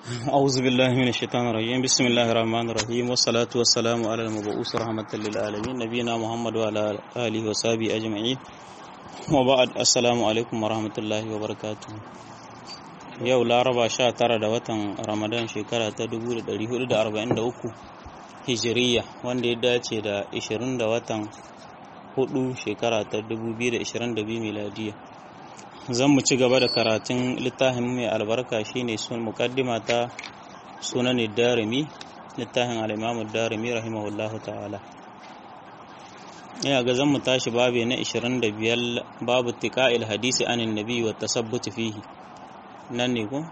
أعوذ بالله من الشيطان الرجيم بسم الله الرحمن الرحيم والصلاة والسلام على المبعوث رحمة للعالمين نبينا محمد وعلى آله وصحبه أجمعين وبعد السلام عليكم ورحمة الله وبركاته yau laraba sha tara da watan ramadan shekara ta 1443 hijiriya wanda ya dace da 20 da watan 4 shekara ta 2022 miladiya zan mu ci gaba da karatun littafin mai albarka shine sun mukaddima ta sunan darimi littafin al-imam darimi rahimahullahu ta'ala ina ga zan mu tashi babu na 25 babu tiqa'il hadisi anin nabi wa tasabbut fihi nan ne ko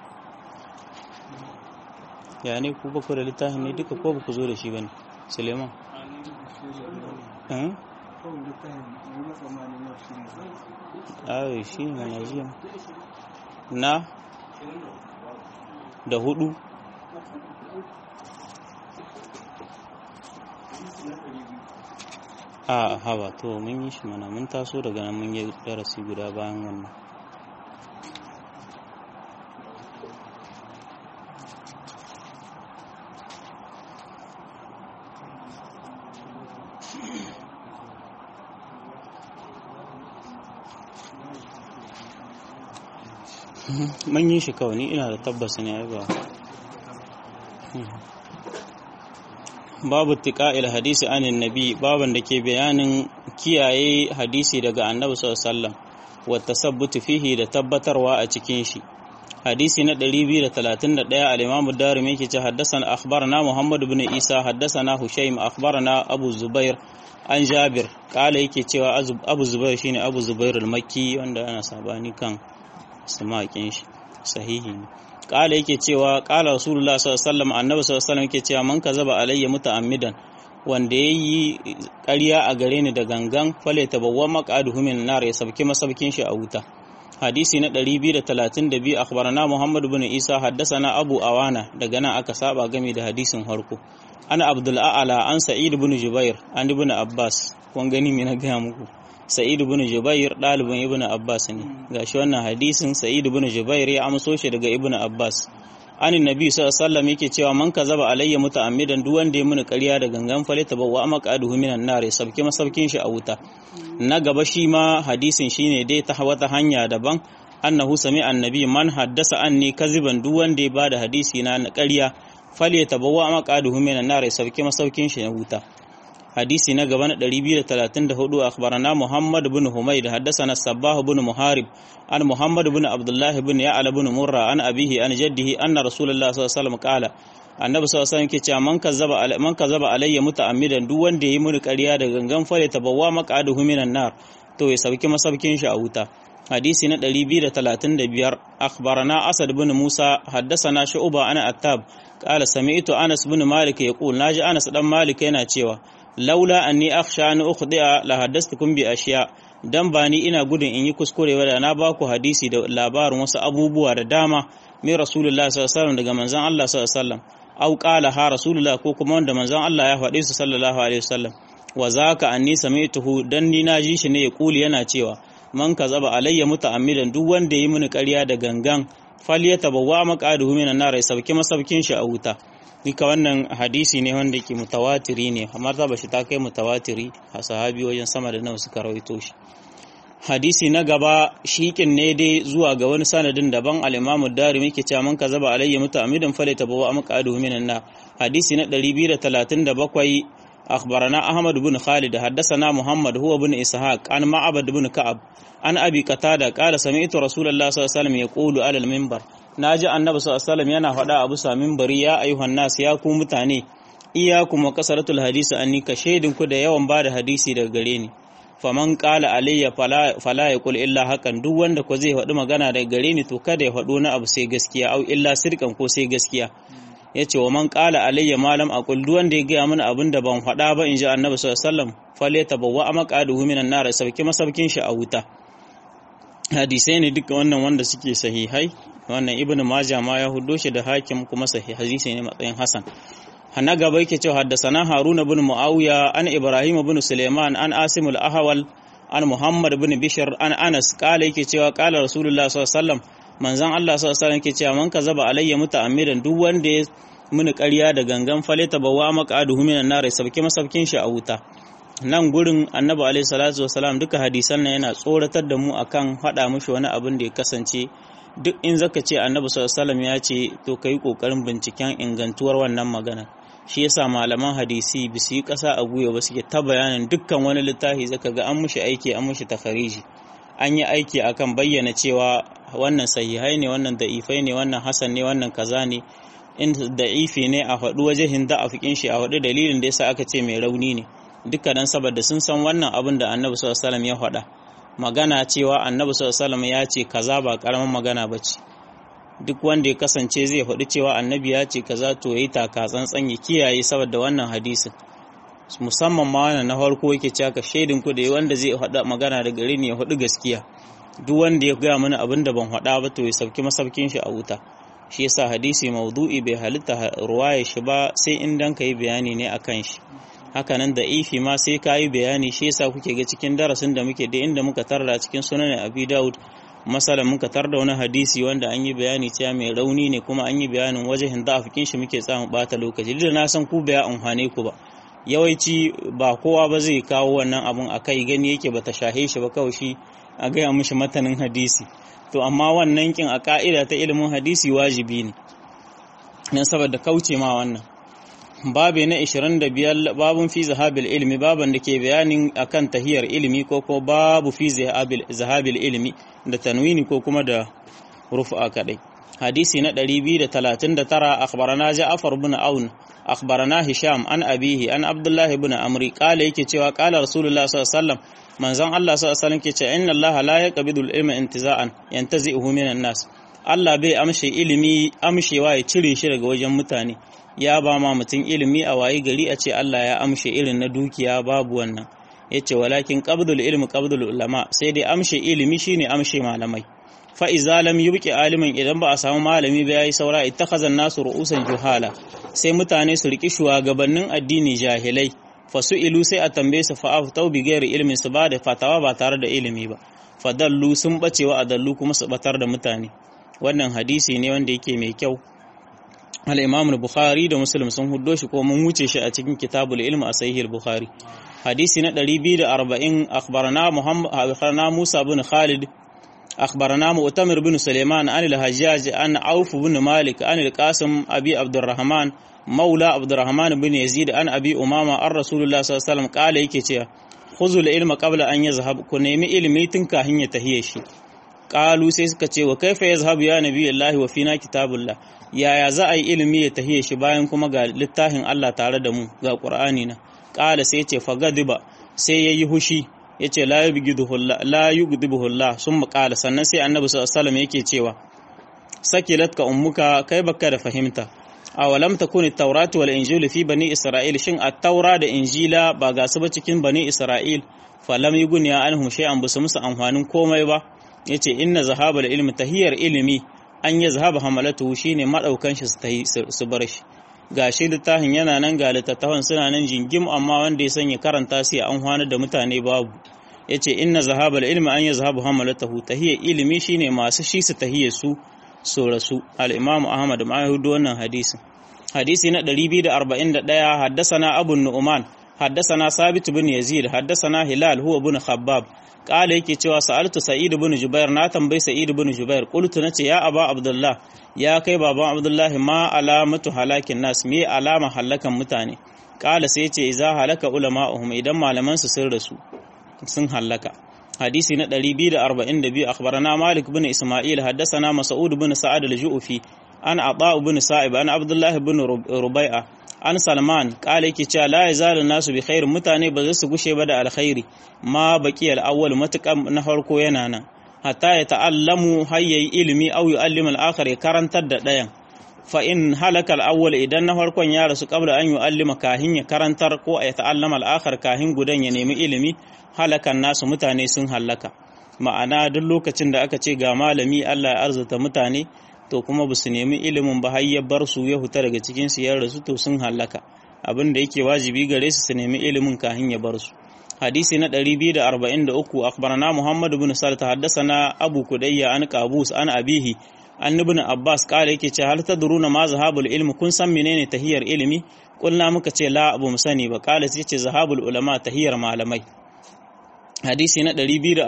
ya ne ku ba ku da littafin ne duka ko ba ku zo da shi bane suleiman ayo shi ne mana jiya na da hudu a haba to mun yi shi mana mun taso daga nan mun yi darasi guda bayan wannan mun yi shi kawai ni ina da tabbas ne ai ba babu tiqa'il hadisi anin nabi baban da ke bayanin kiyaye hadisi daga annabi sallallahu alaihi wasallam wa tasabbutu fihi da tabbatarwa a cikin shi hadisi na 231 al-imam ad-darimi yake ce haddathana akhbarana muhammad ibn isa haddathana hushaym akhbarana abu zubair an jabir kala yake cewa abu zubair shine abu zubair al-makki wanda ana sabani kan samakin shi sahihi ne kala yake cewa kala rasulullah sallallahu alaihi wasallam annabi sallallahu alaihi wasallam yake cewa man kazaba alayya muta'ammidan wanda yayi ƙarya a gare ni da gangan fale tabawwa maqaduhu min nar ya sabki masabkin shi a wuta hadisi na 232 akhbarana muhammad ibn isa haddathana abu awana daga nan aka saba game da hadisin harko ana abdul a'la an sa'id ibn jubair an ibn abbas kun gani me na gaya muku Sa'id ibn Jubair ɗalibin Ibn Abbas ne gashi wannan hadisin Sa'id ibn Jubair ya amso shi daga Ibn Abbas anin nabi sallallahu alaihi wasallam yake cewa man kazaba alayya muta'ammidan duk wanda ya muni ƙarya da gangan fale tabawwa maqaduhu minan nar ya sabke masabkin shi a wuta na gaba shi ma hadisin shine dai ta wata hanya daban annahu sami annabi man haddasa anni kaziban duk wanda ya bada hadisi na ƙarya fale tabawwa maqaduhu minan nar ya sabke masabkin shi na wuta hadisi na gaba na 234 akhbarana Muhammad ibn Humayd haddathana Sabbah ibn Muharib an Muhammad ibn Abdullah ibn Ya'la ibn Murra an abihi an jaddihi anna Rasulullah sallallahu alaihi wasallam qala annabi sallallahu alaihi wasallam ke cewa man kazzaba man kazzaba alayya muta'ammidan duk wanda yayi mini ƙarya da gangan fare tabawwa maqaduhu minan nar to ya sauki masaukin shi a wuta hadisi na 235 akhbarana Asad ibn Musa haddathana Shu'ba ana Attab qala sami'tu Anas ibn Malik yaqul naji Anas dan Malik yana cewa laula anni akhsha an ukhdi'a la haddathtukum bi ashiya dan ba ni ina gudun in yi kuskure da na ba ku hadisi da labarin wasu abubuwa da dama mai rasulullahi sallallahu alaihi wasallam daga manzon Allah sallallahu alaihi wasallam au qala ha rasulullah ko kuma wanda manzon Allah ya faɗe su sallallahu alaihi wasallam wa zaka anni sami'tuhu dan ni na ji shi ne ya kuli yana cewa man kazaba alayya muta'ammidan duk wanda yi mini ƙarya da gangan falyatabawwa maqaduhu minan nar ya sauke masaukin shi a wuta duka wannan hadisi ne wanda ke mutawatiri ne amma ta bashi ta kai mutawatiri a sahabi wajen sama da nawa suka rawaito shi hadisi na gaba shikin ne dai zuwa ga wani sanadin daban al-imamu darimi ke cewa man kazaba alayya muta'ammidan falata bawa amqaduhu minan na hadisi na 237 akhbarana ahmad ibn khalid haddathana muhammad huwa ibn ishaq an ma'abad ibn ka'ab an abi qatada qala sami'tu rasulullahi sallallahu alaihi wasallam yaqulu ala al-minbar na ji annabi sallallahu yana faɗa abu samin bari ya ayyuhan nas ya ku mutane iyakum wa kasaratul hadisi anni ka shaidin ku da yawan bada hadisi daga gare ni faman qala alayya fala fala yaqul illa hakan duk wanda ko zai faɗi magana daga gare ni to kada ya faɗo na abu sai gaskiya au illa sirkan ko sai gaskiya yace wa man qala alayya malam aqul duk wanda ya ga mana abin da ban faɗa ba in ji annabi sallallahu alaihi wasallam falyatabawwa maqaduhu minan nar sauki masaukin shi a wuta hadisai ne duka wannan wanda suke sahihai wannan ibnu majah ma ya hudo shi da hakim kuma sahih hadisi ne matsayin hasan hana gaba yake cewa haddasana haruna ibn muawiya an ibrahim ibn suleiman an asim al-ahwal an muhammad ibn bishr an anas kala yake cewa kala rasulullah sallallahu alaihi wasallam manzon Allah sallallahu alaihi wasallam ke cewa man kazaba alayya muta'ammidan duk wanda ya muni ƙarya da gangan faleta bawa maqaduhu minan nar sabke masabkin shi a wuta nan gurin annabi alaihi salatu wasalam duka hadisan nan yana tsoratar da mu akan faɗa mushi wani abin da ya kasance duk in zaka ce annabi sallallahu alaihi wasallam ya ce to kai kokarin binciken ingantuwar wannan magana shi yasa malaman hadisi ba su yi ƙasa a guya ba suke ta bayanin dukkan wani littafi zaka ga an mushi aiki an mushi tafariji an yi aiki akan bayyana cewa wannan sahihai ne wannan da'ifai ne wannan hasan ne wannan kaza ne in da'ifi ne a faɗi wajehin da a fikin shi a faɗi dalilin da yasa aka ce mai rauni ne dukkanin saboda sun san wannan abin da annabi sallallahu alaihi wasallam ya faɗa magana cewa annabi sallallahu alaihi wasallam ya ce kaza ba karamin magana bace duk wanda ya kasance zai faɗi cewa annabi ya ce kaza to yayi taka tsantsan ya kiyaye saboda wannan hadisin musamman ma wannan na farko yake cewa ka shaidin ku da wanda zai faɗa magana da gare ni ya faɗi gaskiya duk wanda ya gaya mana abin da ban faɗa ba to ya sauki masaukin shi a wuta shi yasa hadisi maudu'i bai halitta ruwaya shi ba sai in dan kai bayani ne akan shi hakanan da ifi ma sai ka yi bayani shi yasa kuke ga cikin darasin da muke da inda muka tarda cikin sunan abi daud masalan muka tarda wani hadisi wanda an yi bayani cewa mai rauni ne kuma an yi bayanin wajen da afikin shi muke tsamu bata lokaci da na san ku baya amfane ku ba yawanci ba kowa ba zai kawo wannan abun a kai gani yake bata shahe shi ba kawai shi a gaya mishi matanin hadisi to amma wannan kin a ka'ida ta ilimin hadisi wajibi ne nan saboda kauce ma wannan babi na 25 babun fi zahabil ilmi baban da ke bayanin akan tahiyar ilimi ko ko babu fi zahabil ilmi da tanwini ko kuma da rufa kadai hadisi na 239 akhbarana Ja'far ibn Aun akhbarana Hisham an abihi an Abdullah ibn Amri kala yake cewa kala Rasulullah sallallahu alaihi wasallam manzon Allah sallallahu alaihi wasallam ke cewa inna Allah la yaqbidu al-ilma intiza'an yantazi'uhu minan nas Allah bai amshe ilimi amshewa ya cire shi daga wajen mutane ya ba ma mutum ilimi a wayi gari a ce Allah ya amshe irin na dukiya babu wannan ya ce walakin qabdul ilmi qabdul ulama sai dai amshe ilimi shine amshe malamai fa iza lam yubqi aliman idan ba a samu malami ba yayi saura ittakhazan nasu ru'usan juhala sai mutane su riki shugabannin addini jahilai fa ilu sai a tambaye su fa aftau bi ghairi ilmin su ba da fatawa ba tare da ilimi ba fadallu sun bacewa adallu kuma su batar da mutane wannan hadisi ne wanda yake mai kyau al-imam al-bukhari da muslim sun huddo shi ko mun wuce shi a cikin kitabul ilm a sahih al-bukhari hadisi na 240 akhbarana muhammad akhbarana musa bin khalid akhbarana mu'tamir bin sulaiman an al-hajjaj an auf bin malik an al-qasim abi abdurrahman maula abdurrahman bin yazid an abi umama an rasulullah sallallahu alaihi wasallam kala yake cewa khuzul ilma qabla an yazhab ku nemi ilimi tun kafin ya tahiye shi qalu sai suka ce wa kaifa yazhabu ya nabiyullahi wa fina kitabullah yaya za a yi ilimi ya tahiye shi bayan kuma ga littafin Allah tare da mu ga Qur'ani na qala sai ce fagadiba sai yayi hushi yace la yubghiduhu la yugdibuhu Allah summa qala sannan sai annabi sallallahu alaihi wasallam yake cewa sakilatka ummuka kai baka da fahimta awalam takuni at-tauratu wal injilu fi bani isra'il shin at-taura da injila ba ga su ba cikin bani isra'il falam yughniya anhum shay'an busu musu amfanin komai ba yace inna zahabal ilmi tahiyar ilimi an yi zahaba hamalatu shine madaukan shi su bar shi gashi littafin yana nan ga littattafan suna nan jingim amma wanda ya sanya karanta sai an hwana da mutane babu yace inna zahabal ilmi an yazhabu hamalatu tahiyar ilimi shine masu shi su tahiyar su so rasu al-imam ahmad ma yahudu wannan hadisin hadisi na 241 haddasana abu nu'man haddasana sabit bin yazid haddasana hilal huwa bin khabbab kala yake cewa sa'altu sa'id ibn jubair na tambayi sa'id ibn jubair qultu nace ya aba abdullah ya kai baban abdullah ma alamatu halakin nas me alama halakan mutane kala sai yace idza halaka ulama'uhum idan malaman su sun rasu sun halaka hadisi na 242 akhbarana malik ibn isma'il haddathana mas'ud ibn sa'ad al-ju'fi an ata ibn sa'ib an abdullah ibn rubai'a an salman kala yake cewa la yazalu nasu bi khair mutane ba za su gushe ba da alkhairi ma baqi al-awwal matukan na farko yana nan hatta ya ta'allamu hayyayi ilimi aw yu'allimu al-akhar ya karantar da dayan fa in halaka al-awwal idan na farkon ya rasu qabla an yu'allima kahin ya karantar ko ya ta'allama al-akhar kahin gudan ya nemi ilimi halakan nasu mutane sun halaka ma'ana duk lokacin da aka ce ga malami Allah ya arzuta mutane to kuma ba su nemi ilimin ba har ya bar su ya huta daga cikin su ya rasu to sun halaka abin da yake wajibi gare su su nemi ilimin kafin ya bar su hadisi na 243 akhbarana Muhammad ibn Salit haddathana Abu Kudayya an Qabus an abihi an ibn Abbas kare yake ce hal tadruna ma zahabul ilmi kun san menene tahiyar ilimi kulna muka ce la abu mu sani ba kala sai ce zahabul ulama tahiyar malamai hadisi na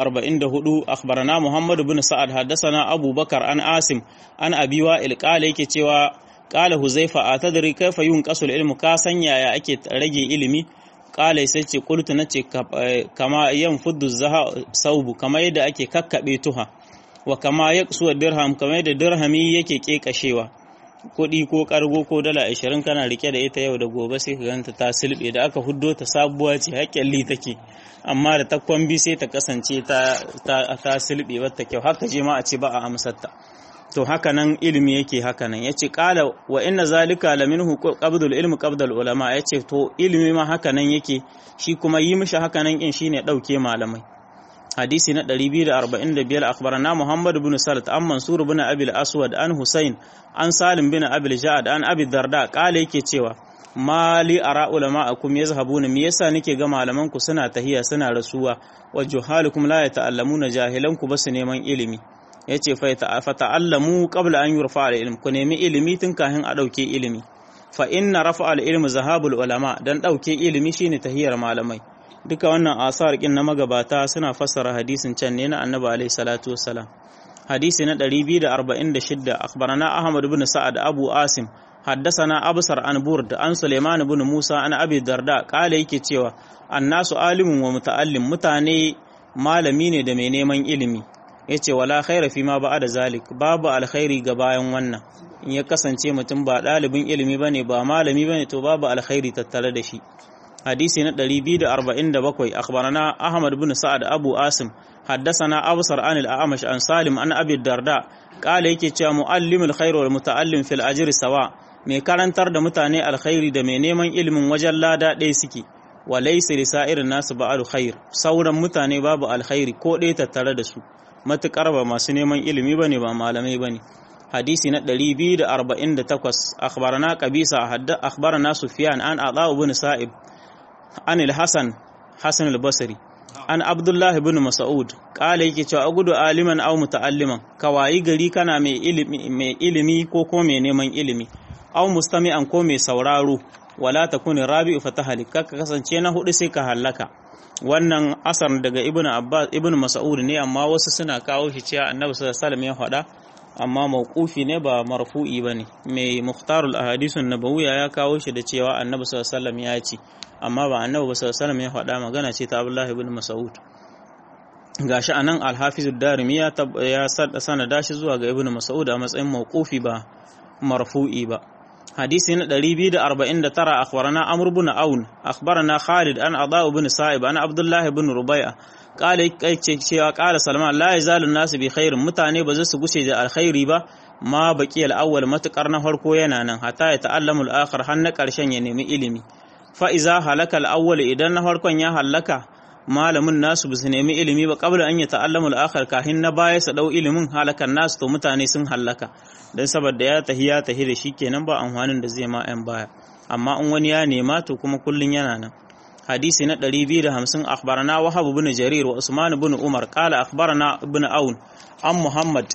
244 akhbarana Muhammad ibn Sa'ad haddathana Abu Bakar an Asim an Abi Wa'il kale yake cewa kala Huzaifa atadri kaifa yunqasul ilmu ka san yaya ake rage ilimi kala sai ce qultu nace kama yan fuddu saubu kama yadda ake kakkabe tuha wa kama yaqsu dirham kama yadda dirhami yake kekashewa kuɗi ko kargo ko dala ashirin kana rike da ita yau da gobe sai ka ganta ta silbe da aka huddo ta sabuwa ce haƙƙalli take amma da ta kwambi sai ta kasance ta ta silbe wata kyau haka je ma a ce ba a amsarta to haka nan ilimi yake haka nan yace qala wa inna zalika la minhu qabdul ilmi qabdul ulama yace to ilimi ma haka nan yake shi kuma yi mishi haka nan in shine dauke malamai hadisi na 245 akhbarana Muhammad ibn Salat an Mansur ibn Abi al-Aswad an Husayn an Salim bin Abi al-Ja'ad an Abi Darda kale yake cewa mali ara ulama'akum yazhabuna me yasa nake ga malaman ku suna tahiya suna rasuwa wa juhalukum la yata'allamuna jahilan ku basu neman ilimi yace fa ta'allamu qabla an yurfa al-ilm ku nemi ilimi tun kafin a dauke ilimi fa inna rafa al-ilm zahabul ulama dan dauke ilimi shine tahiyar malamai duka wannan asar kin na magabata suna fassara hadisin can ne na annabi alaihi salatu wassalam hadisi na 246 akhbarana ahmad ibn sa'ad abu asim حدثنا أبصر عن برد عن سليمان بن موسى عن أبي الدرداء قال yake cewa annasu alimun wa muta'allim mutane malami ne da mai neman ilimi yace wala khaira fi ma ba'da zalik babu alkhairi ga bayan wannan in ya kasance mutum ba ɗalibin ilimi bane ba malami bane to babu alkhairi tattare da shi hadisi na 247 akhbarana ahmad bin sa'ad abu asim حدثنا أبصر عن الأعمش عن سالم عن أبي الدرداء قال yake cewa muallimul khair wal muta'allim fil ajri sawa mai karantar da mutane alkhairi da mai neman ilimin wajen lada ɗaya suke wa laysa li sa'irin nasu ba'al khair sauran mutane babu alkhairi ko ɗaya tattare da su matukar ba masu neman ilimi bane ba malamai bane hadisi na 248 akhbarana qabisa hadda akhbarana sufyan an ata ibn sa'ib an al-hasan hasan al-basri an abdullahi bin mas'ud kala yake cewa agudu aliman aw muta'alliman kawayi gari kana mai ilimi mai ilimi ko ko mai neman ilimi aw mustami'an ko mai sauraro wala takuni rabi'u fatahalik ka kasance na hudu sai ka halaka wannan asar daga ibnu abbas ibnu mas'ud ne amma wasu suna kawo shi cewa annabi sallallahu alaihi wasallam ya faɗa amma mawqufi ne ba marfu'i bane mai mukhtarul ahadisun nabawiyya ya kawo shi da cewa annabi sallallahu alaihi wasallam ya ce amma ba annabi sallallahu alaihi ya faɗa magana ce ta Abdullah ibn Mas'ud gashi anan al-Hafiz ad-Darimi ya ya sanada shi zuwa ga Ibn Mas'ud a matsayin mawqufi ba marfu'i ba hadisi na 249 akhbarana Amr ibn Aun akhbarana Khalid an Adha ibn Sa'ib an Abdullah ibn Rubai'a qala ce cewa qala Salman la yazalu an-nas bi khairin mutane ba za su gushe da alkhairi ba ma baqi al-awwal matukar na farko yana nan hatta ya ta'allamu al-akhir har na karshen ya nemi ilimi fa'iza halaka al'awwal idan na farkon ya halaka malamin nasu su nemi ilimi ba kabla an yi ta'allamul akhar kahin na baya su ɗau ilimin halakan nasu to mutane sun halaka don saboda ya tahi ya tahi da shi kenan ba amfanin da zai ma ‘yan baya amma in wani ya nema to kuma kullum yana nan hadisi na 250 akhbarana wahab ibn jarir wa usman ibn umar qala akhbarana ibn aun an muhammad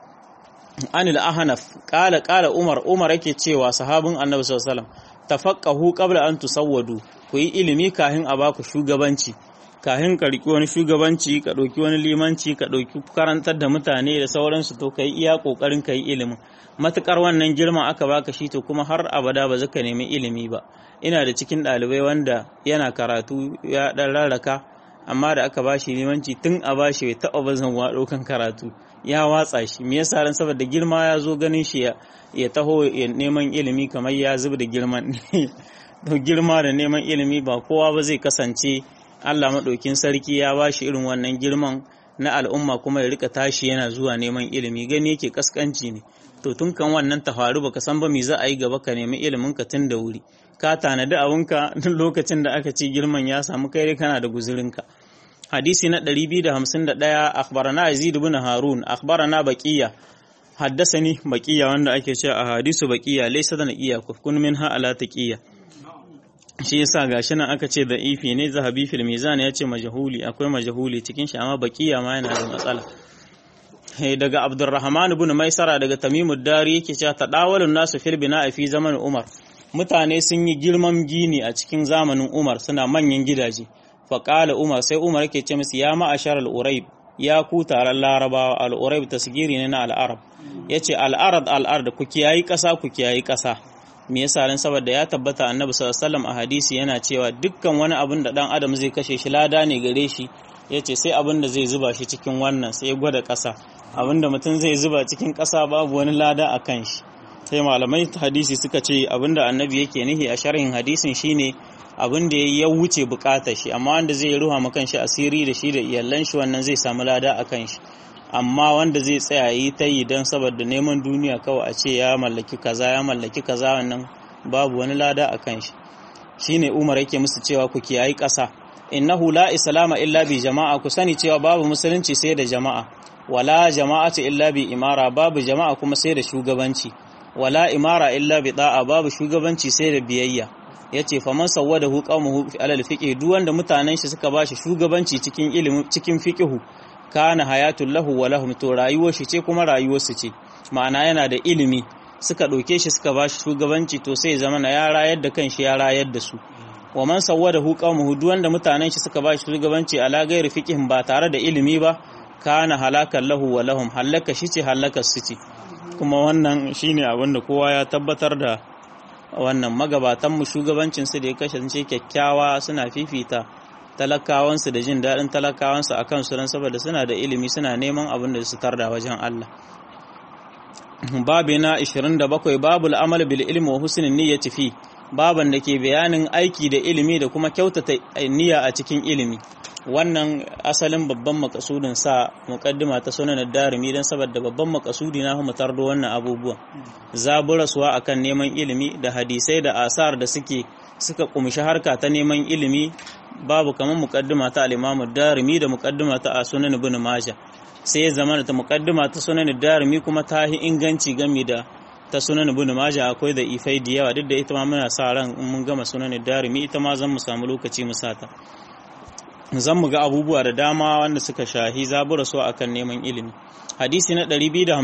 an al-ahnaf qala qala umar umar yake cewa sahabin annabi sallallahu alaihi wasallam tafaqahu qabla an tusawwadu ku yi ilimi kahin a baku shugabanci kahin ka riki wani shugabanci ka ɗauki wani limanci ka ɗauki karantar da mutane da sauransu to kai iya kokarin kai ilimin matukar wannan girma aka baka shi to kuma har abada ba zaka nemi ilimi ba ina da cikin ɗalibai wanda yana karatu ya ɗan rarraka amma da aka bashi limanci tun a bashi bai taɓa bazan wa ɗaukan karatu ya watsa shi me yasa ran saboda girma ya zo ganin shi ya taho neman ilimi kamar ya zub da girman to girma da neman ilimi ba kowa ba zai kasance Allah maɗaukin sarki ya ba shi irin wannan girman na al'umma kuma ya rika tashi yana zuwa neman ilimi gani yake kaskanci ne to tun kan wannan ta faru baka san ba me za a yi gaba ka nemi ilimin ka tun da wuri ka tanadi abinka duk lokacin da aka ce girman ya samu kai kana da guzurinka hadisi na 251 akhbarana yazid ibn harun akhbarana baqiya haddasani baqiya wanda ake cewa a hadisu baqiya laysa da naqiya kun minha ala taqiya shi yasa gashi nan aka ce da ifi ne zahabi fil mizan ya ce majahuli akwai majahuli cikin shi amma baqiya ma yana da matsala daga Abdurrahman ibn Maisara daga Tamimud Dari yake cewa tadawalun nasu fil bina'i fi zamanin Umar mutane sun yi girman gini a cikin zamanin Umar suna manyan gidaje fa qala Umar sai Umar yake ce musu ya ma'ashar al-Uraib ya ku taron Larabawa al-Uraib tasgiri ne na al-Arab yace al-Arad al-Ard ku kiyayi kasa ku kiyayi kasa me yasa dan saboda ya tabbata Annabi sallallahu alaihi wasallam a hadisi yana cewa dukkan wani abin da dan adam zai kashe shi lada ne gare shi yace sai abin da zai zuba shi cikin wannan sai ya gwada kasa abinda mutum zai zuba cikin ƙasa babu wani lada a kan shi sai malamai hadisi suka ce abinda annabi yake nihi a sharhin hadisin shine abinda ya wuce bukatar shi amma wanda zai ruha ma kan shi asiri da shi da iyalan shi wannan zai samu lada a kan shi amma wanda zai tsaya yi ta yi don saboda neman duniya kawai a ce ya mallaki kaza ya mallaki kaza wannan babu wani lada a kan shi shine umar yake musu cewa ku kiyayi ƙasa innahu la islama illa bi jama'a ku sani cewa babu musulunci sai da jama'a wala jama'atu illa bi imara babu jama'a kuma sai da shugabanci wala imara illa bi da'a babu shugabanci sai da biyayya yace faman sawwadahu qaumuhu fi alal fiqh duk wanda mutanen shi suka bashi shugabanci cikin ilimi cikin fiqhu kana hayatul lahu wa lahum to rayuwar shi ce kuma rayuwar su ce ma'ana yana da ilimi suka ɗauke shi suka bashi shugabanci to sai zama na ya rayar da kanshi ya rayar da su wa man sawwadahu qaumuhu duk wanda mutanen shi suka bashi shugabanci ala ghairi fiqhin ba tare da ilimi ba kana halakan lahu wa lahum halaka shi ce halakar su ce kuma wannan shine abin da kowa ya tabbatar da wannan magabatan mu shugabancin su da ya kasance kyakkyawa suna fifita talakawan su da jin daɗin talakawan su akan su dan saboda suna da ilimi suna neman abin da su tarda wajen Allah babu na 27 babul amal bil ilmi wa husnin niyyati fi baban da ke bayanin aiki da ilimi da kuma kyautata niyya a cikin ilimi wannan asalin babban makasudin sa muqaddima ta sunan darimi dan saboda babban makasudi na mu tardo wannan abubuwan zaburaswa akan neman ilimi da hadisai da asar da suke suka kumshi harka ta neman ilimi babu kamar muqaddima ta al-Imam darimi da muqaddima ta sunan ibn Majah sai ya zama ta muqaddima ta sunan darimi kuma ta yi inganci game da ta sunan ibn Majah akwai da ifai da yawa duk da ita ma muna sa ran in mun gama sunan darimi ita ma zan mu samu lokaci mu sata zan mu ga abubuwa da dama wanda suka shahi zabura so akan neman ilimi hadisi na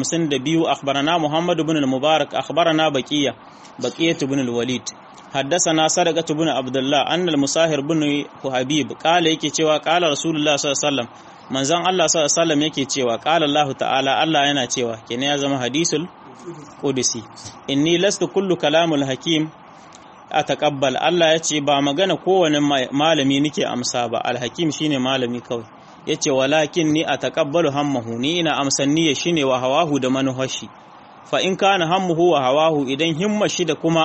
252 akhbarana Muhammad ibn al-Mubarak akhbarana Baqiya Baqiyah ibn al-Walid حدثنا صدقة بن عبد الله أن المساهر بن حبيب قال yake cewa قال رسول الله صلى الله عليه وسلم manzon Allah sallallahu alaihi wasallam yake cewa qala Allah ta'ala Allah yana cewa kenan ya zama hadisul qudsi inni lastu kullu kalamul hakim ataqabbal Allah yace ba magana kowane malami nake amsa ba alhakim shine malami kawai yace walakin ni ataqabbalu hammahu ni ina amsan niyya shine wa hawahu da manuhashi fa in kana hammuhu wa hawahu idan himma shi da kuma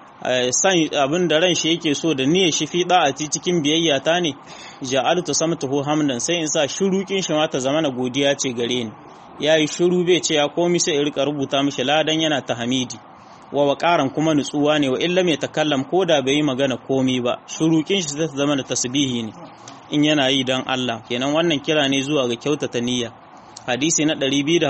san abin da ran shi yake so da niyyar shi fi da'ati cikin biyayya ta ne ja'altu samtuhu hamdan sai in sa shurukin shi ma ta zama na godiya ce gare ni yayi shiru bai ce ya komi sai in rika rubuta mishi ladan yana ta hamidi wa waqaran kuma nutsuwa ne wa illa mai takallam ko da bai yi magana komi ba shurukin shi zai zama da tasbihi ne in yana yi dan Allah kenan wannan kira ne zuwa ga kyautata niyya hadisi na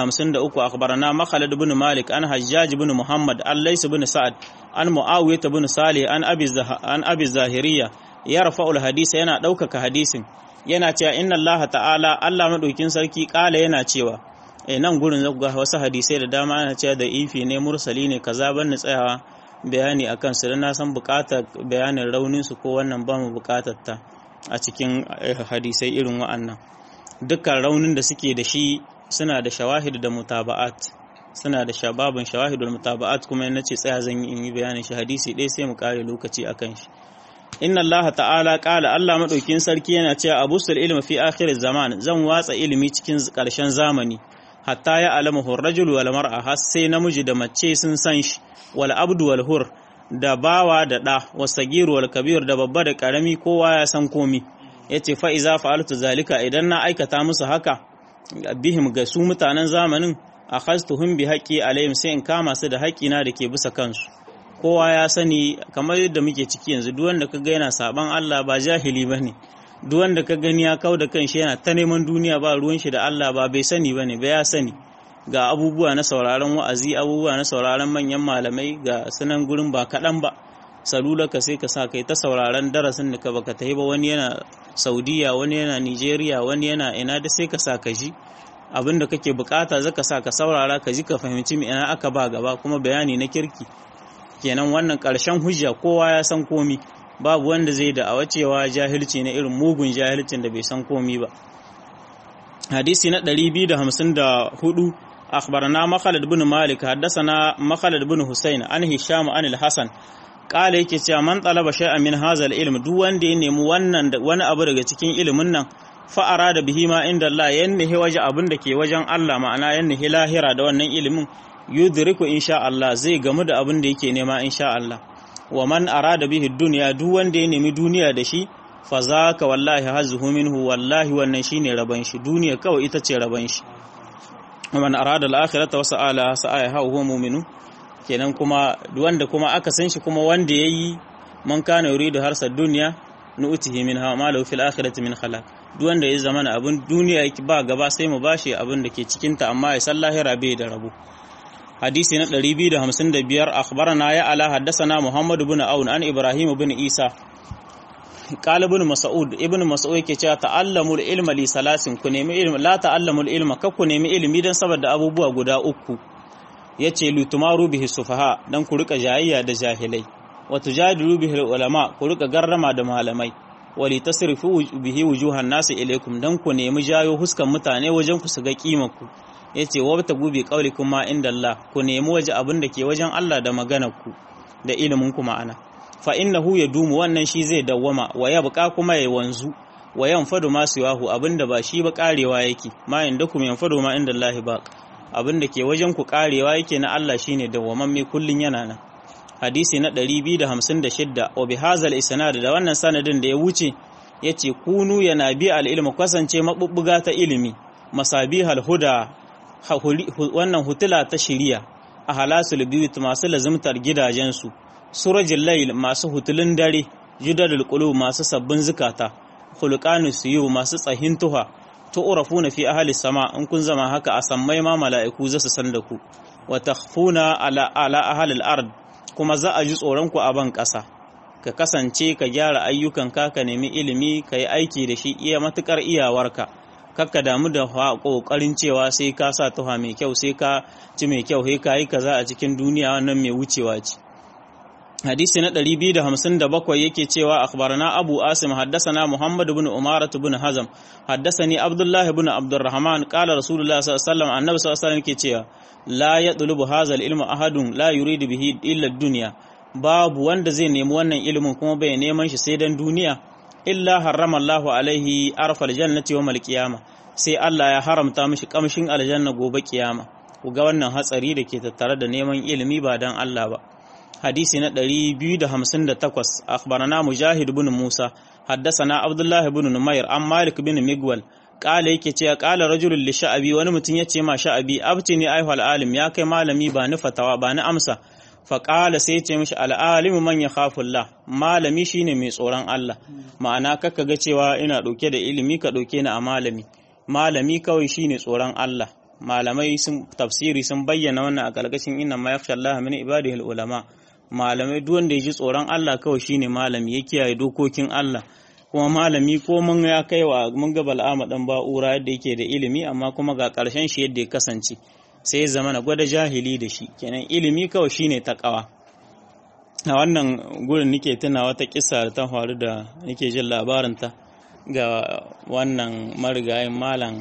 253 akhbarana Makhalid ibn Malik an Hajjaj ibn Muhammad an Lays ibn Sa'ad an Muawiyah ibn Salih an Abi an Abi Zahiriya ya rafa'ul hadisi yana ɗaukaka hadisin yana cewa inna Allah ta'ala Allah madaukin sarki kala yana cewa eh nan gurin zaku ga wasu hadisai da dama ana cewa da ifi ne mursali ne kaza ban ni tsayawa bayani akan su dan na san bukatar bayanin raunin su ko wannan ba mu bukatar ta a cikin hadisai irin wa'annan dukkan raunin da suke da shi suna da shawahid da mutaba'at suna da shababin shawahid da mutaba'at kuma yana ce tsaya zan yi in yi bayanin shi hadisi ɗaya sai mu kare lokaci akan shi inna Allah ta'ala qala Allah madaukin sarki yana cewa abusul ilmi fi akhir zaman zan watsa ilimi cikin karshen zamani hatta ya alama rajul wal mar'a har sai namiji da mace sun san shi wal abdu wal hur da bawa da da wasagir wal kabir da babba da karami kowa ya san komi yace fa iza fa'altu zalika idan na aikata musu haka bihim ga su mutanen zamanin akhaztuhum bi haqqi alayhim sai in kama su da haƙina da ke bisa kansu kowa ya sani kamar yadda muke ciki yanzu duk wanda kaga yana saban Allah ba jahili bane duk wanda ka gani ya kau da kanshi yana ta neman duniya ba ruwan shi da Allah ba bai sani bane ba ya sani ga abubuwa na sauraron wa'azi abubuwa na sauraron manyan malamai ga sanan gurin ba kaɗan ba salulaka sai ka sa kai ta sauraron darasin da ka baka tahi ba wani yana saudiya wani yana nigeria wani yana ina da sai ka sa ka ji abin da kake bukata zaka sa ka saurara ka ji ka fahimci me ina aka ba gaba kuma bayani na kirki kenan wannan karshen hujja kowa ya san komi babu wanda zai da awa cewa jahilci na irin mugun jahilcin da bai san komi ba hadisi na 254 akhbarana makhalid bin malik haddathana makhalid bin husayn an hisham an al-hasan kala yake cewa man talaba shay'an min hadha al-ilm duk wanda ya nemi wannan wani abu daga cikin ilimin nan fa arada bihi ma inda Allah yannihi waje abin da ke wajen Allah ma'ana yannihi lahira da wannan ilimin yudriku insha Allah zai gamu da abin da yake nema insha Allah wa man arada bihi dunya duk wanda ya nemi duniya da shi fa zaka wallahi hazuhu minhu wallahi wannan shine raban shi duniya kawai ita ce raban shi man arada al-akhirata wa sa'ala sa'a huwa mu'minu kenan kuma wanda kuma aka san shi kuma wanda yayi man kana yuridu harsa dunya nu'tihi minha ma lahu fil akhirati min khalaq duk wanda ya zama abin duniya ba gaba sai mu bashi abin da ke cikin ta amma ya san lahira bai da rabo hadisi na 255 akhbarana ya ala haddathana muhammad ibn aun an ibrahim ibn isa qala ibn mas'ud ibn mas'ud yake cewa ta'allamul ilma li salasin ku nemi ilmi la ta'allamul ilma ka ku nemi ilmi dan saboda abubuwa guda uku yace lutumaru bihi sufaha dan ku rika jayayya da jahilai wa tujadilu bihi ulama ku rika garrama da malamai wali tasrifu bihi wujuhan nasi ilaikum dan ku nemi jayo huskan mutane wajen ku su ga kimar ku yace wabta gubi qaulikum ma inda Allah ku nemi waje abin da ke wajen Allah da maganar ku da ilimin ku ma'ana fa innahu yadumu wannan shi zai dawwama wa yabqa kuma ya wanzu wa yanfadu ma siwahu abinda ba shi ba karewa yake ma indakum yanfadu ma inda Allah ba abinda ke wajen ku karewa yake na Allah shine dawwamamme kullun yana nan hadisi na 256 wa bihazal isnad da wannan sanadin da ya wuce yace kunu yana bi al ilmu kasance mabubbuga ta ilimi masabihal huda wannan hutula ta shiriya a halasul biyut masu lazimtar gidajensu surajil layl masu hutulun dare judadul qulub masu sabbin zukata khulqanus suyu masu tsahin tuha tu'rafuna fi ahli sama in kun zama haka a sammai ma mala'iku za su san da ku wa takhfuna ala ala ahli al-ard kuma za a ji tsoron ku a ban ƙasa ka kasance ka gyara ayyukanka ka nemi ilimi ka yi aiki da shi iya matukar iyawarka kakka damu da kokarin cewa sai ka sa tuha mai kyau sai ka ci mai kyau sai ka yi kaza a cikin duniya wannan mai wucewa ce hadisi na 257 yake cewa akhbarana abu asim haddathana muhammad ibn umara ibn hazam haddathani abdullah ibn abdurrahman qala rasulullah sallallahu alaihi wasallam annabi sallallahu alaihi wasallam yake cewa la yatlubu hadha al-ilma ahadun la yuridu bihi illa ad-dunya babu wanda zai nemi wannan ilimin kuma bai neman shi sai dan duniya illa harrama Allahu alaihi arfal jannati yawmal qiyama sai Allah ya haramta mishi kamshin aljanna gobe kiyama ku ga wannan hatsari da ke tattare da neman ilimi ba dan Allah ba hadisi na 258 akhbarana mujahid ibn musa haddathana abdullah ibn numair an malik ibn migwal kala yake cewa kala rajulun li sha'abi wani mutum yace ma sha'abi abtini ayyuhal alim ya kai malami ba ni fatawa ba ni amsa fa kala sai yace mishi al alimu man yakhafu Allah malami shine mai tsoron Allah ma'ana kaka ga cewa ina dauke da ilimi ka dauke ni a malami malami kawai shine tsoron Allah malamai sun tafsiri sun bayyana wannan a kalkashin inna ma yakhsha Allah min ibadihi ulama malamai duk wanda ya ji tsoron Allah kawai shine malami ya kiyaye dokokin Allah kuma malami ko mun ya kai wa mun ga bal'ama dan ba'ura yadda yake da ilimi amma kuma ga karshen shi yadda ya kasance sai zama na gwada jahili da shi kenan ilimi kawai shine takawa a wannan gurin nake tuna wata kissa da ta faru da nake jin labarinta ga wannan marigayin malam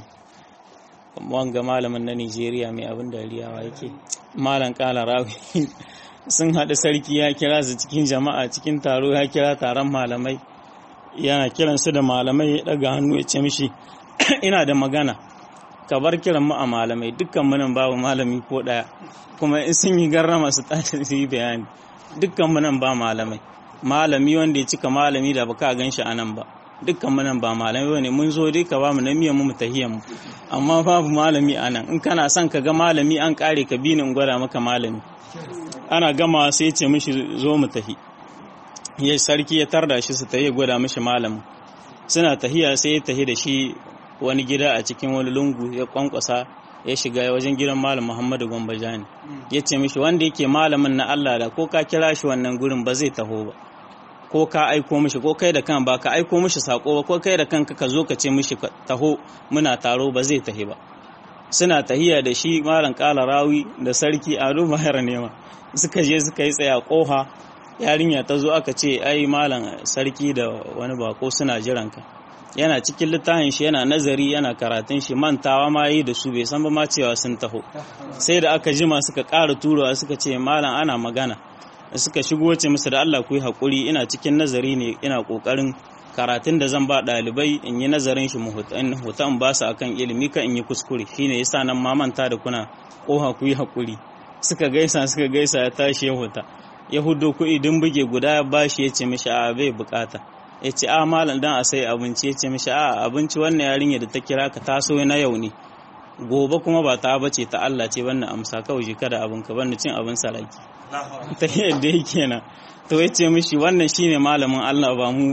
wanga malamin na Nigeria mai abin dariyawa yake malam kala rawi sun haɗu sarki ya kira su cikin jama'a cikin taro ya kira taron malamai yana kiran su da malamai ya ɗaga hannu ya ce mishi ina da magana ka bar kiran mu a malamai dukkan munan babu malami ko ɗaya kuma in sun yi garrama su tashi su yi bayani dukkan munan ba malamai malami wanda ya cika malami da baka gan shi a nan ba dukkan munan ba malamai bane mun zo dai ka ba mu na miyan mu tahiyan mu amma babu malami a nan in kana son ka ga malami an kare ka bi ni in gwada maka malami ana gama sai ya ce mishi zo mu tahi ya sarki ya tarda shi su tahi gwada mishi malamin suna tahiya sai ya tahi da shi wani gida a cikin wani lungu ya kwankwasa ya shiga wajen gidan malam Muhammadu Gombajani ya ce mishi wanda yake malamin na Allah da ko ka kira shi wannan gurin ba zai taho ba ko ka aiko mishi ko kai da kan ba ka aiko mishi sako ba ko kai da kanka ka zo ka ce mishi taho muna taro ba zai tahi ba suna tahiya da shi malam kala rawi da sarki ado mahar nema suka je suka yi tsaya koha yarinya ta zo aka ce ai malam sarki da wani bako suna jiran ka yana cikin littafin shi yana nazari yana karatun shi mantawa ma yi da su bai san ba ma cewa sun taho sai da aka jima suka ƙara turawa suka ce malam ana magana suka shigo ce musu da Allah ku yi haƙuri ina cikin nazari ne ina ƙoƙarin karatun da zan ba ɗalibai in yi nazarin shi huta in ba su akan ilimi ka in yi kuskure shine yasa nan ma manta da kuna ƙoha ku yi haƙuri suka gaisa suka gaisa ya tashi ya huta ya hudo kuɗi dun buge guda ya bashi ya ce mishi a bai bukata ya ce a malam dan a sai abinci ya ce mishi a abinci wannan yarinya da ta kira ka taso na yau ne gobe kuma ba ta bace ta Allah ce wannan amsa kawai jika da abin ka bani cin abin salaki ta yadda yake na to ya ce mishi wannan shine malamin Allah ba mu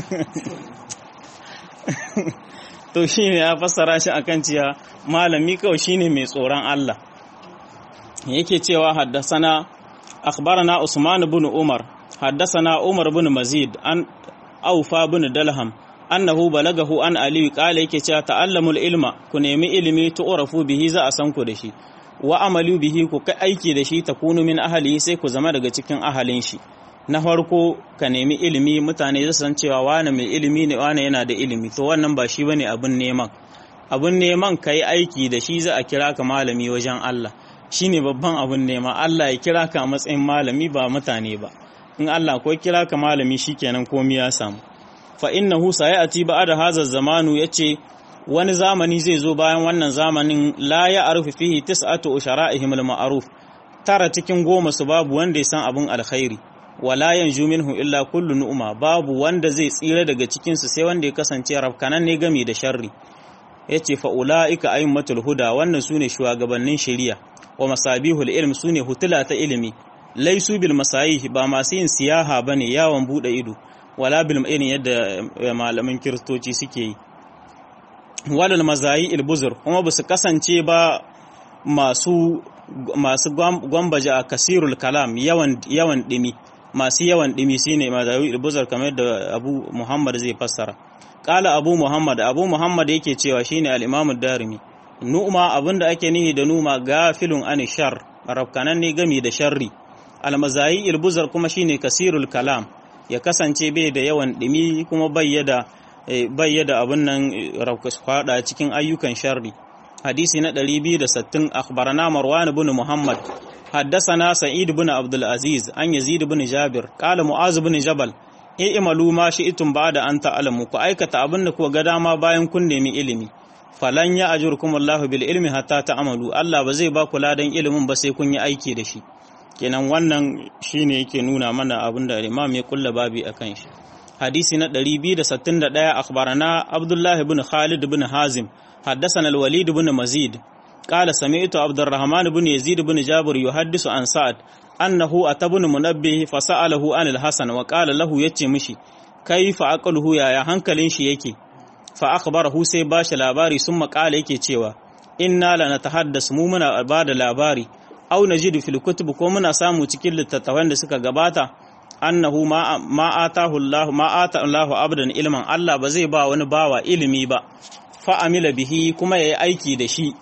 to shine ya fassara shi akan cewa malami kawai shine mai tsoron Allah yake cewa haddasana akhbarana Usman ibn Umar haddasana Umar ibn Mazid an Aufa ibn Dalham annahu balagahu an Ali qala yake cewa ta'allamul ilma ku nemi ilimi tu'rafu bihi za a san ku da shi wa amalu bihi ku kai aiki da shi takunu min ahli sai ku zama daga cikin ahalin shi na farko ka nemi ilimi mutane su san cewa wane mai ilimi ne wane yana da ilimi to wannan ba shi bane abin neman abin neman ka yi aiki da shi za a kira ka malami wajen Allah shine babban abin nema Allah ya kira ka a matsayin malami ba mutane ba in Allah ko kira ka malami shikenan komai ya samu fa innahu sayati ba'da hadha zamanu yace wani zamani zai zo bayan wannan zamanin la ya arufi fihi tis'atu ushara'ihim al-ma'ruf tara cikin goma su babu wanda ya san abin alkhairi wala yanju minhu illa kullu nu'ma babu wanda zai tsira daga cikin su sai wanda ya kasance rafkanan ne gami da sharri yace fa ulaika aimmatul huda wannan sune shugabannin shari'a wa masabihul ilm sune hutula ta ilimi laisu bil masayih ba masu yin siyaha bane yawon bude ido wala bil irin yadda malaman kiristoci suke yi walal mazayi ilbuzur kuma ba su kasance ba masu masu gwambaje a kasirul kalam yawan yawan dimi masu yawan dimi shine mazayi ilbuzur kamar da Abu Muhammad zai fassara kala Abu Muhammad Abu Muhammad yake cewa shine al-Imam ad-Darimi nu'ma abinda ake nihi da numa gafilun an shar rafkanan ne gami da sharri al-mazayi ilbuzur kuma shine kasirul kalam ya kasance bai da yawan dimi kuma bayyada bayyada abin nan fada cikin ayyukan sharri hadisi na 260 akhbarana marwan ibn muhammad haddathana sa'id ibn abdul aziz an yazid ibn jabir qala mu'az ibn jabal e imalu ma shi'tum ba'da an ta'lamu ku aikata abin da ku ga dama bayan kun nemi ilimi falan ya ajurkum Allahu bil ilmi hatta ta'malu Allah ba zai ba ku ladan ilimin ba sai kun yi aiki da shi kenan wannan shine yake nuna mana abin da imam ya kulla babi akan shi hadisi na 261 akhbarana Abdullah ibn Khalid ibn Hazim حدثنا الوليد بن مزيد قال سمعت عبد الرحمن بن يزيد بن جابر يحدث عن سعد أنه أتى بن منبه فسأله عن الحسن وقال له يتي مشي كيف أقله يا يا هنكلين شي yake فأخبره sai bashi labari sun makala yake cewa inna la natahaddas mu muna bada labari aw najidu fil kutub ko muna samu cikin littattafan da suka gabata annahu ma ma atahu Allah ma ata Allah abdan ilman Allah ba zai ba wani bawa ilimi ba fa amila bihi kuma yayi aiki da shi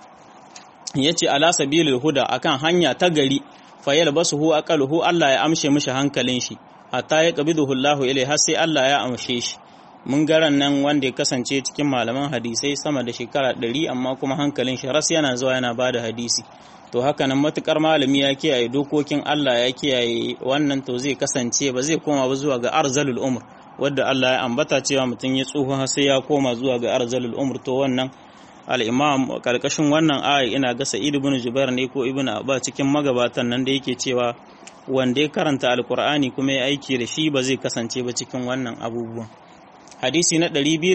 yace ala sabilil huda akan hanya ta gari fa yalbasuhu aqaluhu Allah ya amshe mishi hankalin shi hatta ya qabiduhu Allah ilai har sai Allah ya amshe shi mun garan nan wanda ya kasance cikin malaman hadisai sama da shekara ɗari amma kuma hankalin shi ras yana zuwa yana bada hadisi to haka nan matukar malami ya kiyaye dokokin Allah ya kiyaye wannan to zai kasance ba zai koma ba zuwa ga arzalul umr wadda Allah ya ambata cewa mutum ya tsoho sai ya koma zuwa ga arzalul umr to wannan al-imam karkashin wannan aya ina ga Sa'id ibn Jubair ne ko Ibn Abba cikin magabatan nan da yake cewa wanda ya karanta alkur'ani kuma ya aiki da shi ba zai kasance ba cikin wannan abubuwan hadisi na